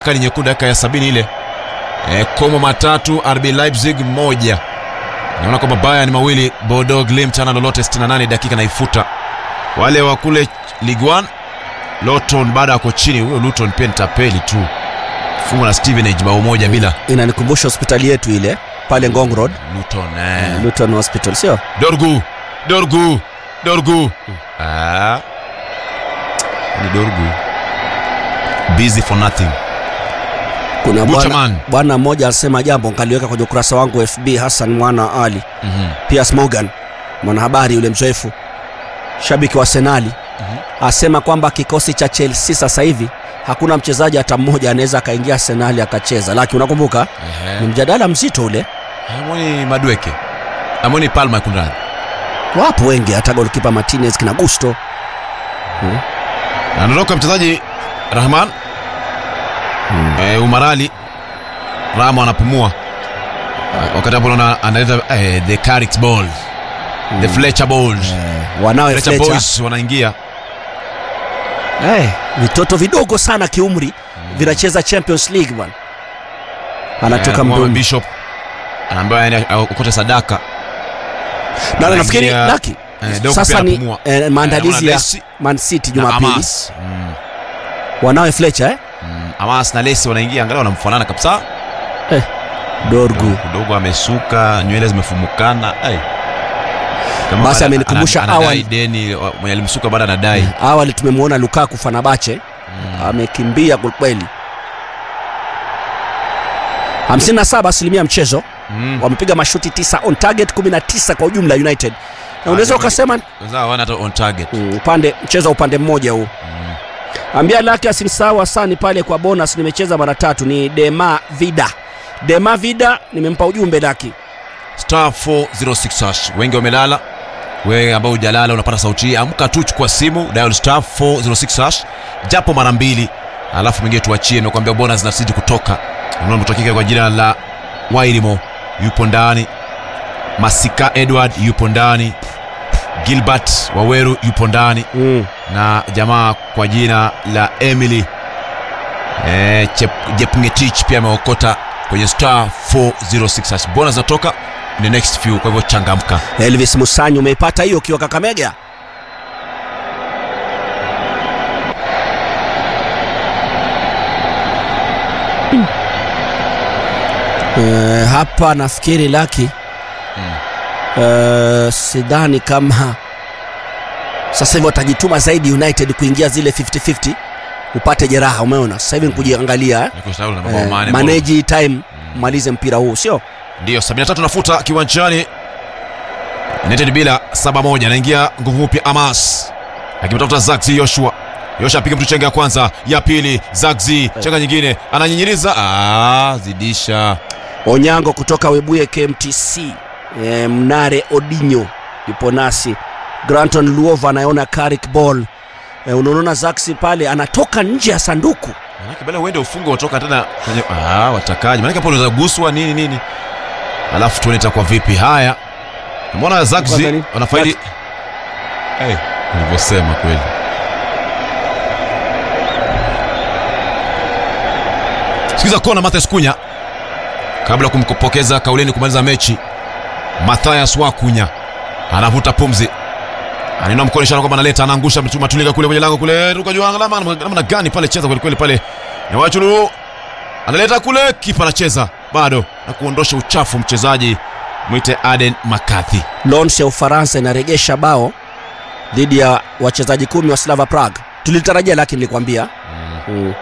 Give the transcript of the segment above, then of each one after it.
kadi nyekundu dakika ya sabini ile e, Como matatu RB Leipzig moja. Naona kwamba Bayern mawili Bordeaux Glimt ana lolote 68 dakika naifuta. Wale wa kule Ligue 1 Luton bado ako chini, huyo Luton pia ni tapeli tu, fungwa na Stevenage bao moja bila. Inanikumbusha hospitali yetu ile pale Ngong Road, Luton eh. Luton Hospital, sio? Dorgu Dorgu Dorgu ah. Ni Dorgu busy for nothing. Kuna bwana Buchaman. bwana mmoja alisema jambo nikaliweka kwenye ukurasa wangu wa FB, Hassan mwana wa Ali Mhm. Piers Morgan, mwanahabari yule mzoefu, shabiki wa Arsenali asema kwamba kikosi cha Chelsea sasa hivi hakuna mchezaji hata mmoja anaweza akaingia Arsenali akacheza, lakini unakumbuka Ehe. ni mjadala mzito ule. Amoni Madweke Amoni Palma kunradhi. Wapo wengi, hata golkipa Martinez kina Gusto Anaondoka mchezaji Rahman eh, Umarali Ramo anapumua Eh, wakati hapo naona analeta eh, the Carrick ball the Fletcher balls wanawe Fletcher Fletcher. boys wanaingia Eh, vitoto vidogo sana kiumri vinacheza Champions League bwana, anatoka Eh, Mohamed mdomo Bishop anaambiwa yani ukote sadaka na nafikiri anaingia, laki eh, Doku sasa pia ni anapumua. eh, maandalizi Eh, ya Messi Man City na Jumapili, Amas mm, wanawe Fletcher eh? mm, Amas na Lesi wanaingia angalau wanamfanana kabisa Dorgu kidogo amesuka nywele zimefumukana ai. Kama Basi ana- amenikumbusha ana- anadai awali. deni wa- mwenye alimsuka bado anadai awali tumemwona Lukaku Fanabache amekimbia kwelikweli. 57 asilimia mchezo Mm. wamepiga mashuti 9 on target 19 kwa ujumla United, na unaweza Ah, ni- ukasema wenzao hawana hata on target mm, upande mchezo wa upande mmoja huu ambia lake asimsahau asani pale kwa bonus nimecheza mara tatu ni dema vida dema vida nimempa ujumbe laki star 406 hash wengi wamelala wewe ambao hujalala unapata sauti hii amka tu chukua simu dial star 406 hash japo mara mbili alafu mwingine tuachie nimekuambia bonus zinazidi kutoka unaotokika kwa jina la wairimo yupo ndani masika edward yupo ndani gilbert waweru yupo ndani mm. na jamaa kwa jina la Emily eh, Chep- Jepngetich pia ameokota kwenye star 406 hash. Bonus zinatoka in the next few, kwa hivyo changamka. Elvis Musanyi umeipata hiyo ukiwa Kakamega Eh, hapa nafikiri laki Eh, sidhani kama sasa hivi watajituma zaidi United kuingia zile 50-50 upate jeraha. Umeona sasa hivi ni kujiangalia eh? Niko sawa na mabao Eh, mane. manage time malize mpira huu sio Ndio 73 nafuta kiwanjani. United bila 7-1 anaingia nguvu mpya Amas. Akimtafuta Zagzi Joshua. Joshua apiga mtu chenga ya kwanza, ya pili Zagzi, chenga nyingine, ananyinyiriza, ah, zidisha. Onyango kutoka Webuye KMTC. E, Mnare Odinyo yupo nasi. Granton Luova anayeona Carrick ball. E, unaona Zaxi pale anatoka nje ya sanduku. Manake bala uende ufunge utoka tena kwenye ah, watakaji. Manake hapo unaweza guswa nini nini. Alafu tuone itakuwa vipi. Haya. Umeona Kwanza Zagzi ni- wanafaidi. Eh, nilivyosema kweli. Sikiza kona Mathias Kunya kabla ya kumpokeza kauleni kumaliza mechi. Mathias Wakunya anavuta pumzi, anainua mkono ishara kwamba analeta, anaangusha mtu- Matulinga kule kwenye lango kule, ruka juu alama namna gani pale, cheza kweli kweli pale, na Wachulu analeta kule, kipa anacheza bado na kuondosha uchafu mchezaji mwite Aden McCarthy. Lens ya Ufaransa inaregesha bao dhidi ya wachezaji kumi wa Slava Prague. Tulitarajia lakini nilikwambia. Mm.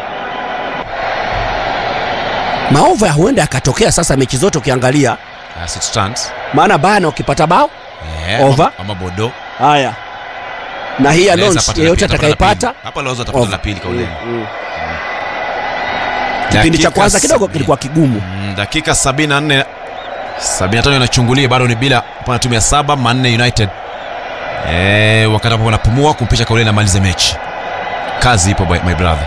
Maova huenda yakatokea sasa mechi zote ukiangalia, As it stands. maana bana ukipata bao Eh, Over. ama- ama Bodo haya na hii ya Anaweza Lens pata la yeyote pili, atapata la atakayepata pili. hapa laweza atapata Over. la pili kauleni. Mm. kipindi cha Dakika kwanza kidogo sabini. kilikuwa kigumu Mm, dakika 74 75 inachungulia bado ni bila upande timu ya saba manne United eh, wakati hapo wanapumua kumpisha kauleni amalize mechi. Kazi ipo by- my brother.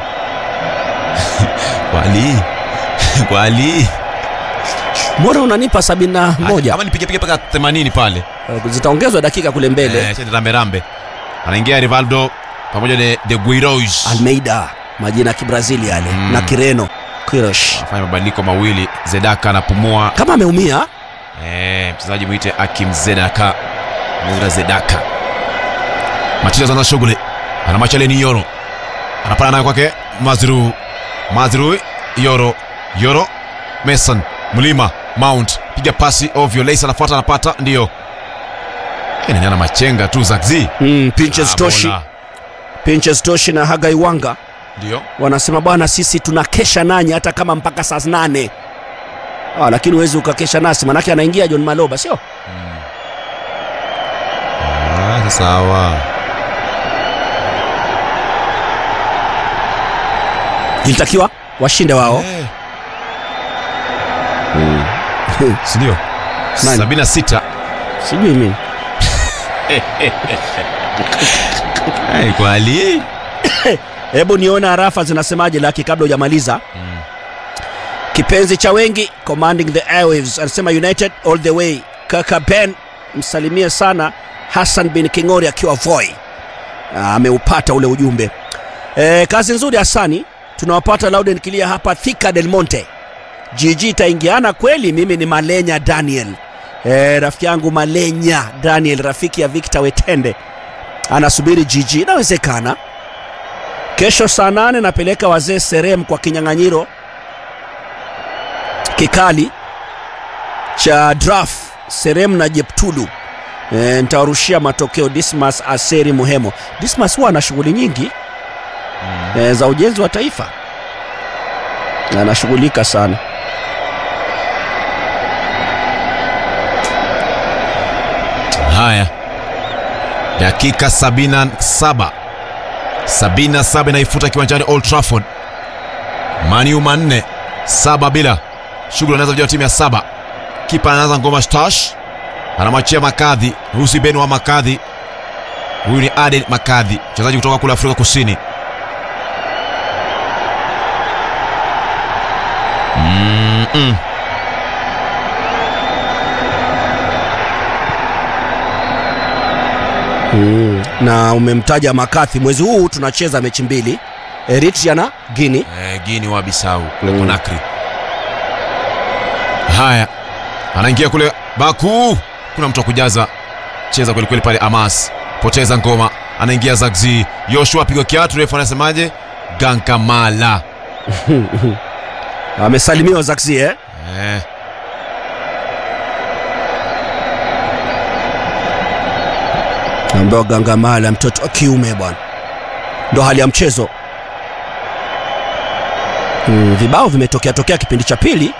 Wali wali mbona unanipa sabini na moja ama nipige pige mpaka 80 pale Eh, zitaongezwa dakika kule mbele eh, chende rambe rambe anaingia Rivaldo pamoja na De Guiroz Almeida majina ya kibrazili yale Mm. na kireno Quiroz. Afanya mabadiliko mawili, Zedaka anapumua. kama ameumia Eh, mchezaji mwite Akim Zedaka. Mwira Zedaka. Macheza zana shughuli. Ana machaleni Yoro. Anapana nayo kwake Mazru. Mazru Yoro. Yoro Mason Mlima Mount piga pasi ovyo. Leisa anafuata anapata ndio. Eh, nani ana machenga tu Zakzi. mm, Pinches Ah, Toshi bola. Pinches Toshi na Hagai Wanga Ndio. wanasema bwana, sisi tunakesha nanyi hata kama mpaka saa nane. Ah, lakini huwezi ukakesha nasi, manake anaingia John Maloba, sio Ah, sawa. ilitakiwa washinde wao. Eh. Si ndio? Nani? 76. Sijui mimi Eh, kwa hali hebu nione harafa zinasemaje, laki kabla hujamaliza. Kipenzi cha wengi commanding the airwaves anasema United all the way. Kaka Ben msalimie sana Hassan bin Kingori akiwa Voi. Ah, ameupata ule ujumbe. E, kazi nzuri Hassani, tunawapata loud and clear hapa Thika Del Monte. GG itaingiana kweli. Mimi ni Malenya Daniel, e, rafiki yangu Malenya Daniel, rafiki ya Victor Wetende, anasubiri GG. Inawezekana kesho saa nane napeleka wazee Serem kwa kinyang'anyiro kikali cha draft Serem na Jeptulu. E, nitawarushia matokeo Dismas Aseri Muhemo. Dismas huwa ana shughuli nyingi e, za ujenzi wa taifa, anashughulika sana. Haya, dakika 77 77 inaifuta kiwanjani Old Trafford. Maniu manne saba bila shughuli anaanza vijana wa timu ya saba. Kipa anaanza ngoma stash, anamwachia Makadhi Husi Ben wa Makadhi. Huyu ni Aden Makadhi, mchezaji kutoka kule Afrika Kusini. Mm-mm. Mm. Na umemtaja Makathi, mwezi huu tunacheza mechi mbili, Eritrea na Guinea. Eh, Gini wa Bisau kule Mm. Conakry. Haya, anaingia kule Baku, kuna mtu wa kujaza cheza kweli kweli pale. Amas poteza ngoma, anaingia Zagzi Yoshua, pigo kiatu, refu anasemaje? Gankamala Amesalimiwa Zakzi eh? eh. Ambaye Gangamala mtoto wa kiume bwana, ndo hali ya mchezo. Mm, vibao vimetokea tokea kipindi cha pili.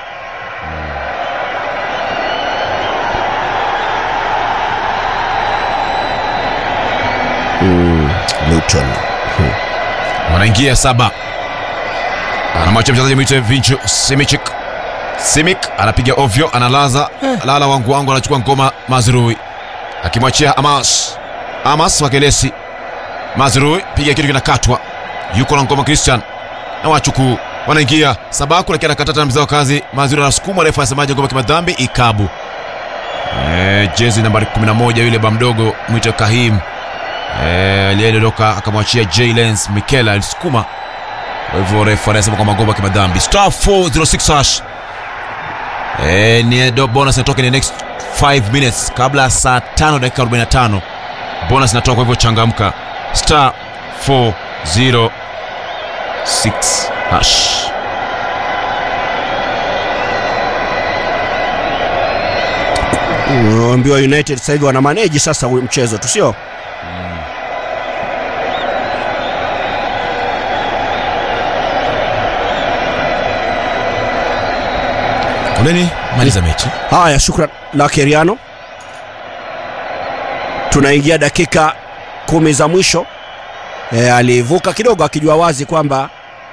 Mm, Luton. wanaingia saba, anamwachia mchezaji mwite Vinchu Simichik. Simik anapiga ovyo, analaza lala wangu wangu, anachukua ngoma Mazrui akimwachia Amas. Amas wakelesi Mazrui, piga kitu kinakatwa, yuko na ngoma Christian na wachuku wanaingia Sabaku, lakini anakata tena mzao kazi. Mazrui anasukuma, refu anasemaje? Ngoma kimadhambi ikabu. Eh, jezi nambari 11 yule ba mdogo mwite Kahim Eh, aliyedondoka akamwachia J Lens Mikel alisukuma. Kwa hivyo refu anasema kwamba ngoma kimadhambi. Star 406 hash. Eh, ni do bonus inatoka in the next 5 minutes kabla ya saa 5 dakika 45. Bonus inatoka kwa hivyo changamka. Star 406 hash. Unaambiwa United sasa hivi wana manage sasa huu mchezo tu sio? Kuleni maliza mechi. Haya, shukran la Keriano. Tunaingia dakika kumi za mwisho. E, alivuka kidogo akijua wazi kwamba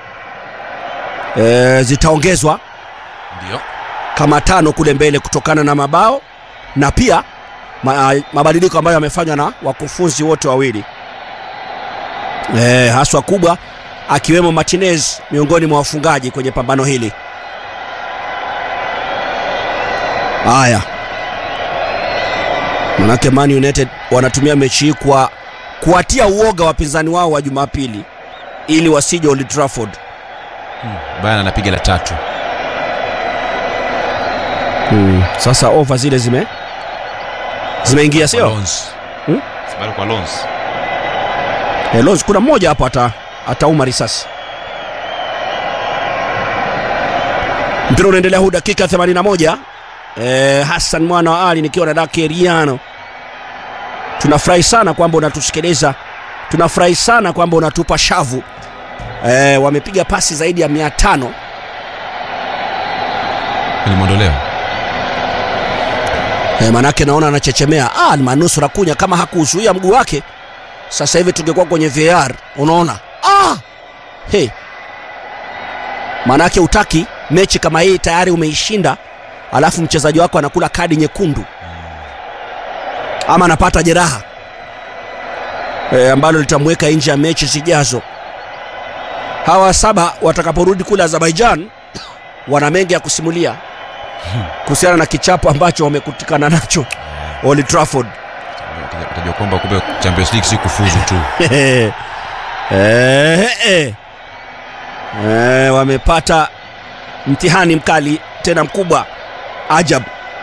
e, zitaongezwa Ndio. kama tano kule mbele kutokana na mabao na pia ma, mabadiliko ambayo yamefanywa na wakufunzi wote wawili e, haswa kubwa akiwemo Martinez miongoni mwa wafungaji kwenye pambano hili. Haya, manake Man United wanatumia mechi hii kwa kuwatia uoga wapinzani wao wa Jumapili ili wasije Old Trafford. Bayern anapiga la tatu. Mm. Sasa over zile zime zimeingia Kwa sio? Lons. Hmm? Bado kwa Lons. Eh, Lons kuna mmoja hapo ata atauma risasi. Mpira unaendelea huu dakika 81. Eh, Hassan mwana wa Ali nikiwa na Dake Riano. Tunafurahi sana kwamba unatusikiliza. Tunafurahi sana kwamba unatupa shavu. Eh, wamepiga pasi zaidi ya 500. Limeondolewa. E, manake naona anachechemea. Ah, manusura kunya kama hakuzuia mguu wake, sasa hivi tungekuwa kwenye VAR. Unaona? Ah! Hey. Manake utaki mechi kama hii tayari umeishinda, alafu mchezaji wako anakula kadi nyekundu ama anapata jeraha e, ambalo litamweka nje ya mechi zijazo. Hawa saba watakaporudi kule Azerbaijan wana mengi ya kusimulia kuhusiana na kichapo ambacho wamekutikana nacho Old Trafford. Utajua kwamba kumbe Champions League si kufuzu tu. eh, eh. Eh, wamepata mtihani mkali tena mkubwa ajab.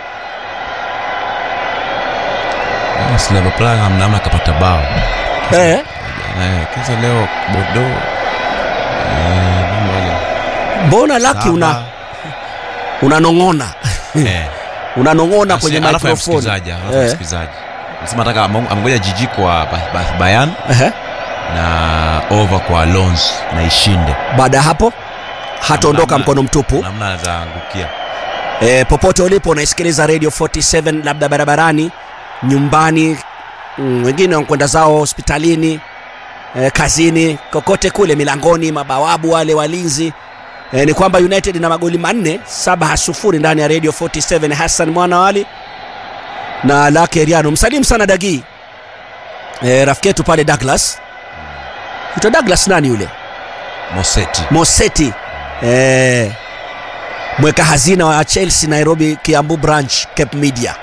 Slava Praha hamna kapata bao. Eh, Eh, kisa leo Bordeaux. Eh, nani wale? mbona laki una Saba. unanong'ona Eh. unanong'ona kwenye Alafu ya microphone msikilizaji, alafu ya Eh. msikilizaji. Nasema nataka ame- amengoja jiji kwa Ba- Ba- Bayern Ehe. na over kwa Lons na ishinde. Baada ya hapo hataondoka Namna- mkono mtupu. Namna anaweza angukia. E, popote ulipo unaisikiliza Radio 47 labda barabarani, nyumbani, mm, wengine wanakwenda zao hospitalini, e, kazini, kokote kule, milangoni, mabawabu wale walinzi. E, ni kwamba United na magoli manne saba sufuri ndani ya Radio 47. Hassan Mwanawali na Lake Riano, msalimu sana Dagi, e, rafiki yetu pale Douglas, ito Douglas nani yule Moseti. Moseti eh, mweka hazina wa Chelsea Nairobi Kiambu branch Cape Media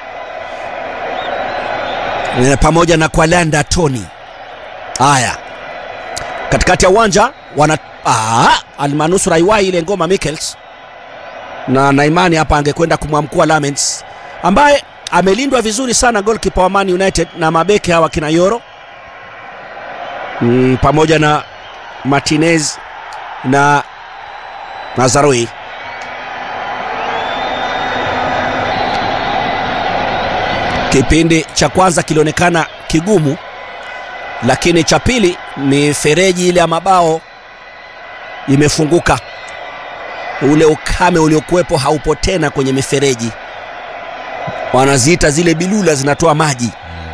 eh, pamoja na Kwalanda Tony. Haya, katikati ya uwanja wana ah, almanusura iwai ile ngoma Mikkels na naimani hapa angekwenda kumwamkua Lamens ambaye amelindwa vizuri sana goalkeeper wa Man United na mabeki hawa kina Yoro mm, pamoja na Martinez na Nazarui. Kipindi cha kwanza kilionekana kigumu, lakini cha pili mifereji ile ya mabao imefunguka. Ule ukame uliokuwepo haupo tena kwenye mifereji, wanaziita zile bilula zinatoa maji.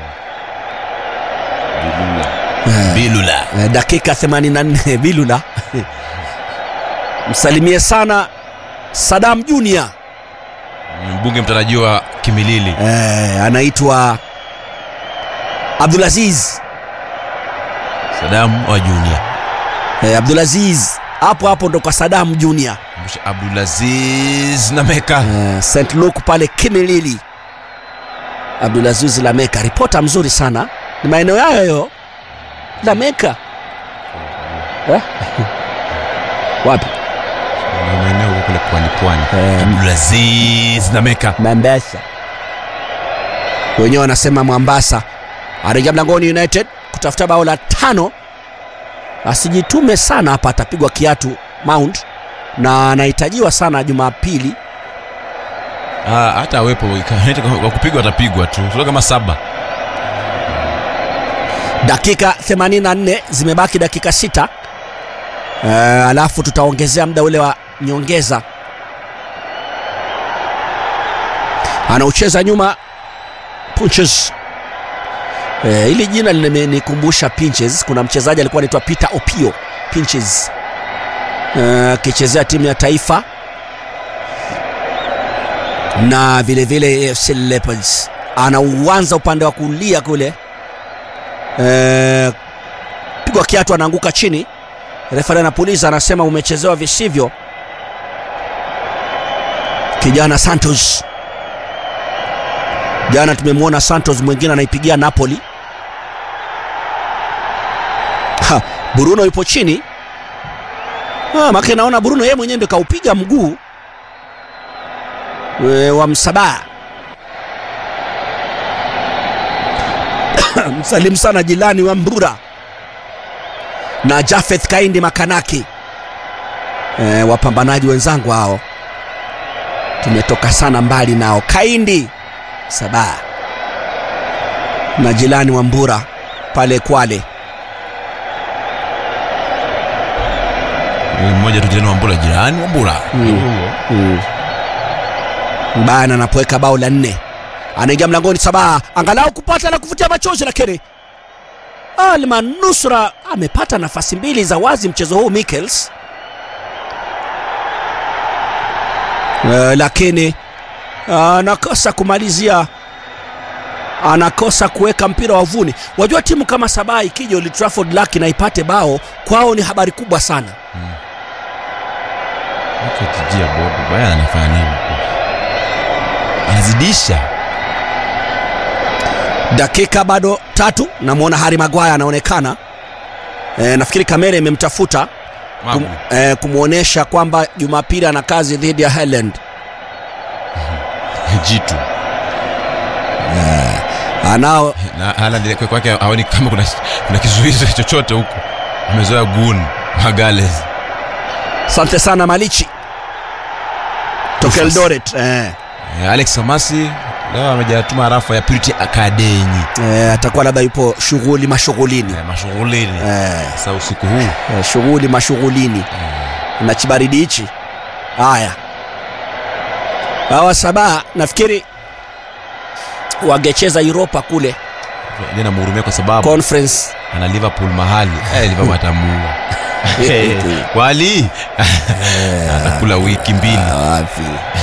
Bilula. Eh. Bilula. Eh, dakika 84 Bilula msalimie sana Sadam Junior Mbunge mtarajiwa Kimilili. eh, anaitwa Abdulaziz Saddam wa Junior. eh, Abdulaziz hapo hapo ndo kwa Sadam Junior Msha Abdulaziz na Meka. eh, St Luke pale Kimilili. Abdulaziz Lameka, ripota mzuri sana, ni maeneo yayo hayo Lameka eh? wapi Ni maeneo huko kule pwani pwani. Eh, Abdulaziz na Meka. Mombasa. Wenyewe wanasema Mwambasa. Arejea mlangoni United kutafuta bao la tano. Asijitume sana hapa, atapigwa kiatu Mount na anahitajiwa sana Jumapili. Ah, hata awepo ika- kwa kupigwa atapigwa tu. Sio kama saba. Dakika 84 zimebaki dakika sita. Uh, alafu tutaongezea muda ule wa nyongeza. Anaucheza nyuma Punches. Eh, hili jina limenikumbusha Pinches. Kuna mchezaji alikuwa anaitwa Peter Opio Pinches Eh, akichezea timu ya taifa na vile vile AFC Leopards. Anauanza upande wa kulia kule Eh, pigwa kiatu, anaanguka chini. Refari anapuliza, anasema umechezewa visivyo. Kijana Santos, jana tumemwona Santos mwingine anaipigia Napoli. Ha, Bruno yupo chini ah, make naona Bruno yeye mwenyewe ndio kaupiga mguu e, wa Msabaha msalimu sana jilani wa Mbura na Jafeth Kaindi Makanaki e, wapambanaji wenzangu hao tumetoka sana mbali nao Kaindi Sabaha na jilani wa Mbura pale Kwale Huyu mmoja tu jirani wa Mbura, jirani wa Mbura Mm. mm. Mbana anapoweka bao la nne anaingia mlangoni Sabaha angalau kupata la kuvutia machozi, lakini Almanusra amepata nafasi mbili za wazi mchezo huu Michels, uh, lakini anakosa kumalizia, anakosa kuweka mpira wavuni. Wajua timu kama Sabaha ikija Old Trafford laki na ipate bao kwao ni habari kubwa sana. Tijia bodo baya, anafanya nini? Anazidisha dakika bado tatu namwona Harry Maguire anaonekana e, nafikiri kamera imemtafuta kum, Magu. e, kumwonyesha kwamba Jumapili ana kazi dhidi ya Haaland. jitu Anao na Haaland ile kwake haoni kama kuna, kuna kizuizi chochote huko, amezoea gun Magales asante sana Malichi toka Rufus. Eldoret e, Eh, Alex Samasi leo amejatuma rafa ya Purity Academy e, atakuwa labda yupo shughuli mashughulini Eh, mashughulini e, sasa usiku huu e, shughuli mashughulini na chibaridi hichi. Haya, hawa Sabaha nafikiri wangecheza Europa kule ndio namhurumia kwa sababu conference ana Liverpool mahali eh, Liverpool atamuua wali anakula wiki mbili wapi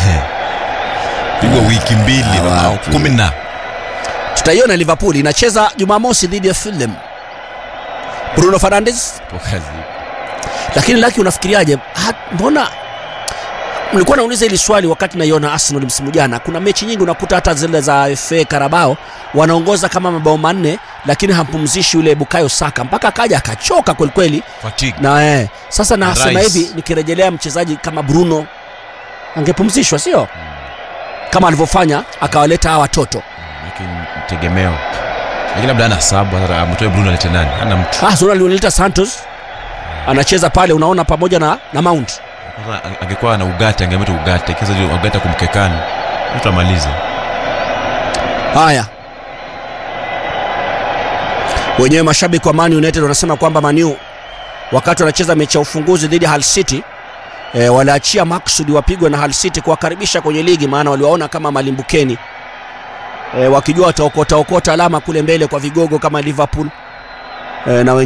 pigwa wiki mbili Ah, na bao wapi. kumi na tutaiona liverpool inacheza jumamosi dhidi ya fulham bruno fernandes po kazi lakini laki unafikiriaje Ha- mbona mlikuwa nauliza hili swali wakati naiona arsenal msimu jana kuna mechi nyingi unakuta hata zile za fa karabao wanaongoza kama mabao manne lakini hampumzishi yule bukayo saka mpaka akaja akachoka kwelikweli fatigue na eh, sasa nasema Rice. hivi nikirejelea mchezaji kama bruno angepumzishwa sio kama alivyofanya akawaleta hawa watoto lakini tegemeo lakini labda ana sabu hata amtoe Bruno alete nani ana mtu Ah, Zona alionileta Santos anacheza pale, unaona pamoja na, na Mount. Kwanza angekuwa na ugate angemeta ugate kisa ugate kumkekani mtu amalize Haya, wenyewe mashabiki wa Man United wanasema kwamba Manu wakati wanacheza mechi ya ufunguzi dhidi ya Hull City e, waliachia maksudi wapigwe na Hull City kuwakaribisha kwenye ligi, maana waliwaona kama malimbukeni e, wakijua wataokota okota alama kule mbele kwa vigogo kama Liverpool e, na wengine